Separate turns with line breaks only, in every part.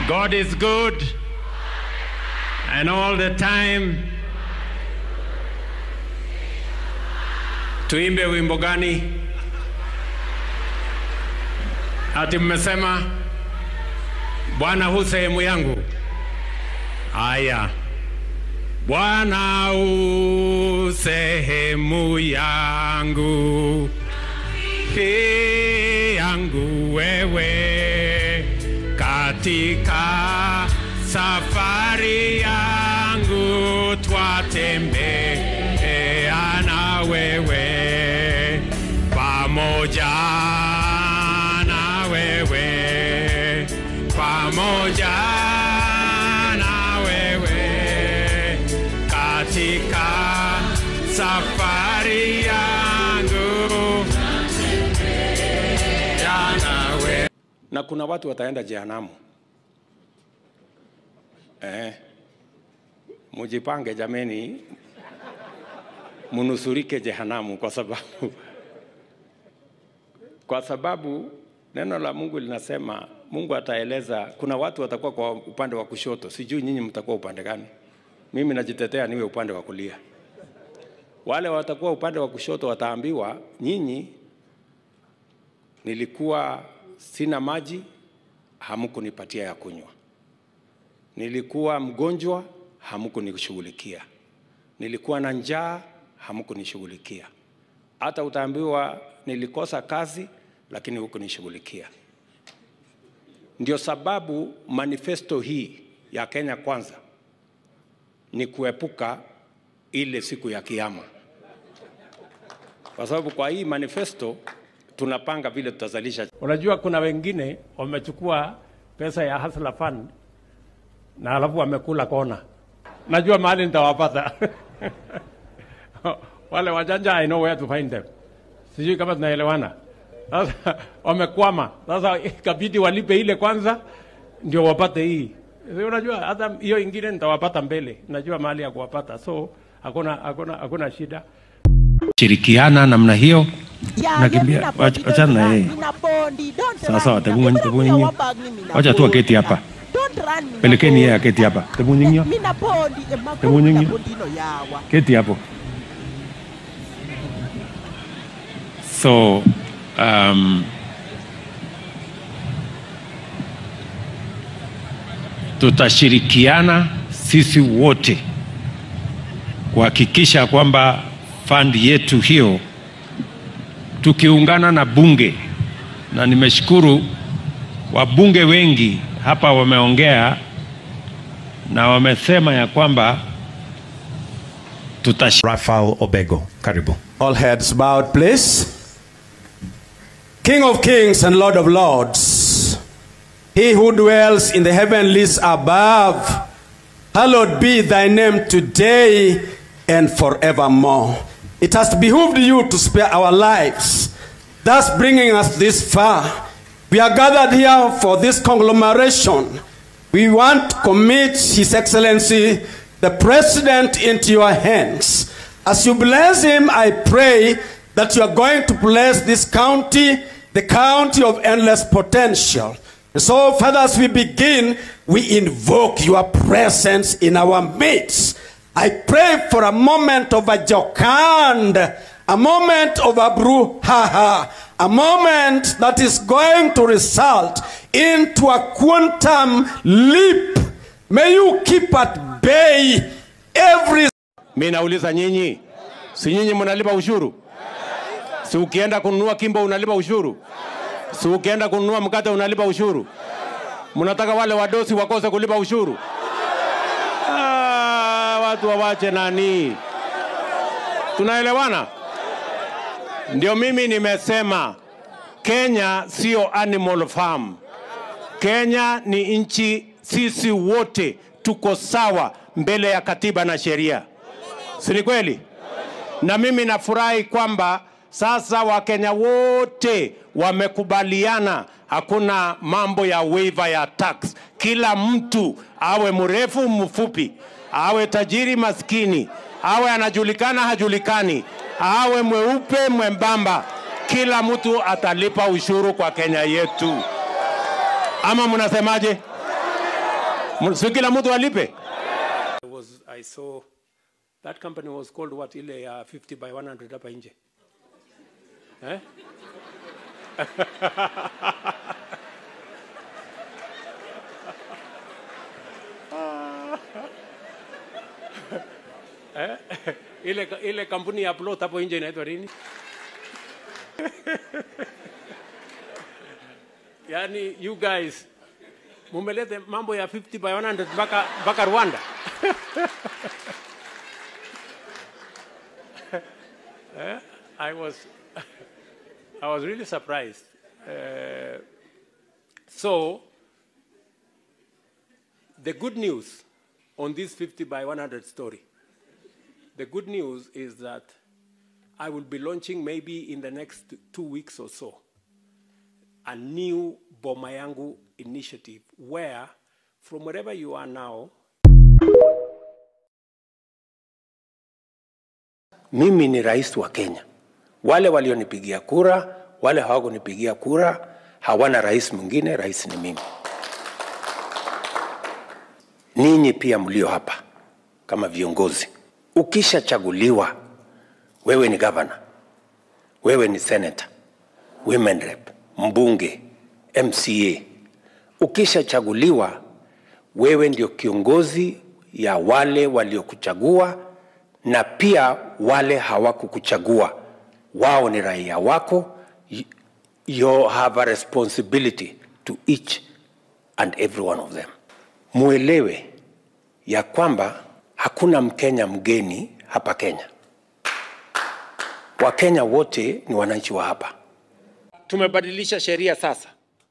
God is good and all the time. Tuimbe wimbo gani? Ati mmesema Bwana hu sehemu yangu. Aya, Bwana u sehemu yangu, hii yangu wewe, katika safari yangu twatembea na wewe, pamoja na wewe, pamoja na wewe katika safari yangu ya nawe. Na kuna watu wataenda jehanamu. Eh, mujipange jameni, munusurike jehanamu kwa sababu kwa sababu neno la Mungu linasema Mungu ataeleza, kuna watu watakuwa kwa upande wa kushoto, sijui nyinyi mtakuwa upande gani. Mimi najitetea niwe upande wa kulia. Wale watakuwa upande wa kushoto wataambiwa, nyinyi nilikuwa sina maji, hamkunipatia ya kunywa. Nilikuwa mgonjwa, hamkunishughulikia. Nilikuwa na njaa, hamkunishughulikia. Hata utaambiwa nilikosa kazi, lakini hukunishughulikia. Ndio sababu manifesto hii ya Kenya Kwanza ni kuepuka ile siku ya Kiyama, kwa sababu kwa hii manifesto tunapanga vile tutazalisha. Unajua, kuna wengine wamechukua pesa ya Hustler Fund na alafu wamekula kona. Najua mahali nitawapata wale wajanja, I know where to find them. Sijui kama tunaelewana. Sasa wamekwama, sasa ikabidi walipe ile kwanza ndio wapate hii. Si Unajua hata hiyo ingine nitawapata mbele, najua mahali ya kuwapata, so hakuna hakuna hakuna shida.
shirikiana namna hiyo
Yeah,
Nakimbia.
yeah, mina
Wacha-
bondi,
wachana na
don't
yeye.
run, mina bondi, don't
Sawa,
run,
sawa,
mina
tebu-
bondi.
tebu
Mina
nyinyi.
wabag ni mina
Wacha tu
bondi,
aketi hapa.
don't run, mina
pelekeni yeye
bondi.
aketi hapa tebunyinyo
Mina bondi, eh, mabondi,
Tebu nyinyi.
mina bondi no yawa.
keti hapo so um, tutashirikiana sisi wote kuhakikisha kwamba fandi yetu hiyo tukiungana na bunge na nimeshukuru wabunge wengi hapa wameongea na wamesema ya kwamba tutash
Rafael Obego. Karibu.
All heads bowed, please. King of kings and Lord of lords, he who dwells in the heavenlies above, hallowed be thy name today and forevermore. It has behooved you to spare our lives, thus bringing us this far. We are gathered here for this conglomeration. We want to commit His Excellency, the President, into your hands. As you bless him, I pray that you are going to bless this county, the county of endless potential. And so, Father, as we begin, we invoke your presence in our midst. I pray for a moment of a jocund, a moment of a brouhaha, a moment that is going to result into a quantum leap. May you keep at bay every
Mi nauliza nyinyi, si nyinyi mnalipa ushuru? Si ukienda kununua kimbo unalipa ushuru? Si ukienda kununua mkate unalipa ushuru? Mnataka wale wadosi wakose kulipa ushuru? Ah, watu wawache nani? Tunaelewana? Ndio mimi nimesema Kenya sio animal farm. Kenya ni nchi, sisi wote tuko sawa mbele ya katiba na sheria, si ni kweli? Na mimi nafurahi kwamba sasa Wakenya wote wamekubaliana, hakuna mambo ya waiver ya tax. Kila mtu awe mrefu mfupi, awe tajiri maskini, awe anajulikana hajulikani, awe mweupe mwembamba, kila mtu atalipa ushuru kwa Kenya yetu. Ama mnasemaje? M- si kila mtu alipe
was I saw that company was called what ile ya 50 by 100 hapa nje eh? eh? ile, ile kampuni ya plot hapo nje inaitwa nini? yani you guys mumelete mambo ya 50 by 100 mpaka mpaka Rwanda. Eh, I was I was really surprised. Uh, so the good news on this 50 by 100 story, the good news is that I will be launching maybe in the next two weeks or so a new Boma Yangu initiative where from wherever you are now
mimi ni rais wa Kenya. Wale walionipigia kura, wale hawakunipigia kura, hawana rais mwingine, rais ni mimi. Ninyi pia mlio hapa kama viongozi, ukishachaguliwa, wewe ni gavana, wewe ni senator, women rep, mbunge, MCA, ukishachaguliwa, wewe ndio kiongozi ya wale waliokuchagua na pia wale hawakukuchagua, wao ni raia wako. You- You have a responsibility to each and every one of them. Muelewe ya kwamba hakuna Mkenya mgeni hapa Kenya. Wakenya wote ni wananchi wa hapa.
tumebadilisha sheria sasa.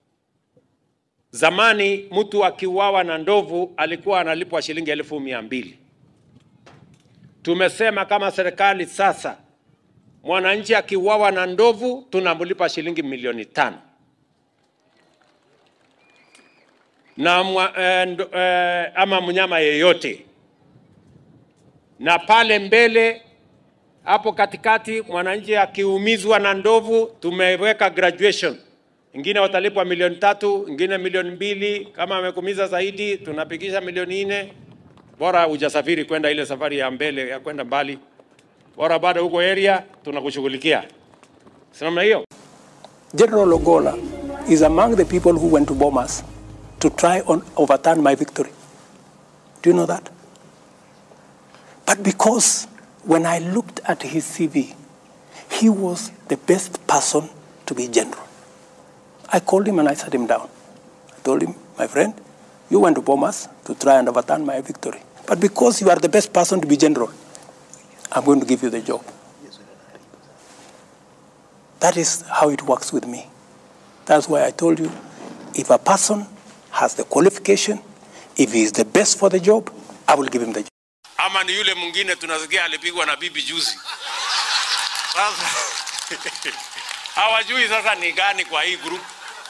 Zamani mtu akiuawa na ndovu alikuwa analipwa shilingi elfu mia mbili. Tumesema kama serikali sasa, mwananchi akiuawa na ndovu tunamlipa shilingi milioni tano na mwa, eh, ndo, eh, ama mnyama yeyote, na pale mbele hapo katikati mwananchi akiumizwa na ndovu tumeweka graduation ingine watalipwa milioni tatu ingine milioni mbili kama amekumiza zaidi tunapigisha milioni nne bora hujasafiri kwenda ile safari ya mbele ya kwenda mbali bora bado huko area tunakushughulikia si namna hiyo
General Ogola is among the people who went to Bomas to try and overturn my victory. Do you know that? But because when I looked at his CV, he was the best person to be general. I called him and I sat him down. I told him, my friend, you went to Bomas to try and overturn my victory. But because you are the best person to be general, I'm going to give you the job. That is how it works with me. That's why I told you if a person has the qualification, if he is the best for the job, I will give him the job.
ama ni yule mwingine tunasikia alipigwa na bibi juzi sasa hawajui sasa ni gani kwa hii group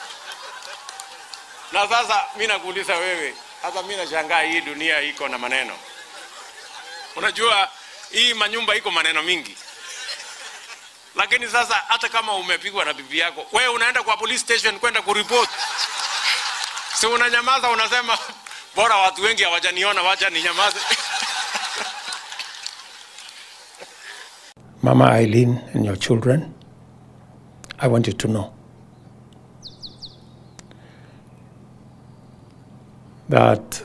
na sasa mi nakuuliza wewe hata mi nashangaa hii dunia iko na maneno unajua hii manyumba iko maneno mingi lakini sasa hata kama umepigwa na bibi yako wewe unaenda kwa police station kwenda kuripoti si unanyamaza unasema bora watu wengi hawajaniona wacha ninyamaze
Mama Eileen and your children, I want you to know that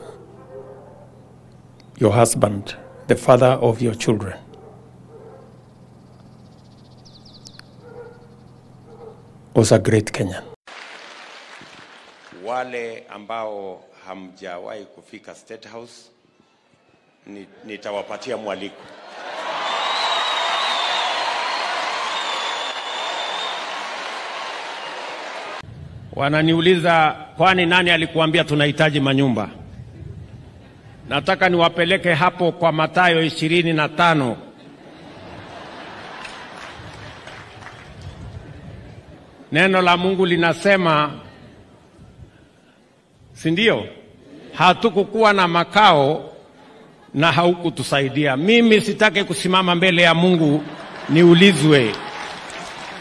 your husband, the father of your children, was a great Kenyan. Wale ambao hamjawahi kufika State House ni- nitawapatia mwaliko.
Wananiuliza, kwani nani alikuambia tunahitaji manyumba? Nataka niwapeleke hapo kwa Mathayo ishirini na tano neno la Mungu linasema, si ndio? Hatukukuwa na makao na haukutusaidia. Mimi sitaki kusimama mbele ya Mungu niulizwe,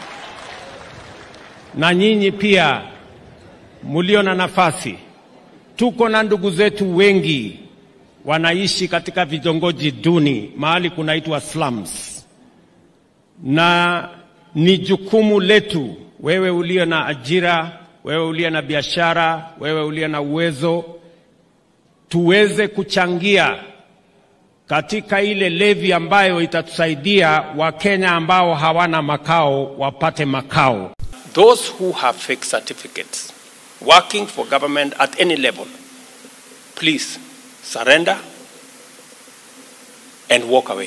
na nyinyi pia mulio na nafasi tuko na ndugu zetu wengi wanaishi katika vitongoji duni, mahali kunaitwa slums, na ni jukumu letu, wewe ulio na ajira, wewe ulio na biashara, wewe ulio na uwezo, tuweze kuchangia katika ile levi ambayo itatusaidia Wakenya ambao hawana makao wapate makao. Those who have fake certificates working for government at any level, please surrender and walk away.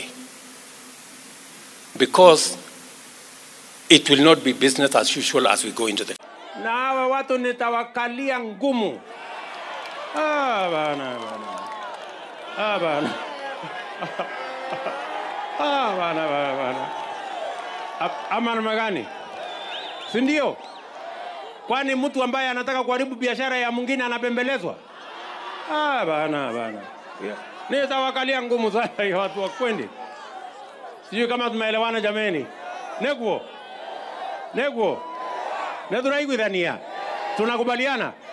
Because it will not be business as usual as we go into the. Na hawa watu nitawakalia ngumu. Ah, bana, bana. Ah, bana. Ah, bana, bana, bana. A- Ama namna gani? Si ndio? Kwani mtu ambaye anataka kuharibu biashara ya mwingine anapembelezwa? Ah, bana bana. Yeah. Nitawakalia ngumu sana hiyo watu wa kwendi. Sijui kama tumeelewana jameni. Neguo. Neguo. Neturaiguithania. Tunakubaliana?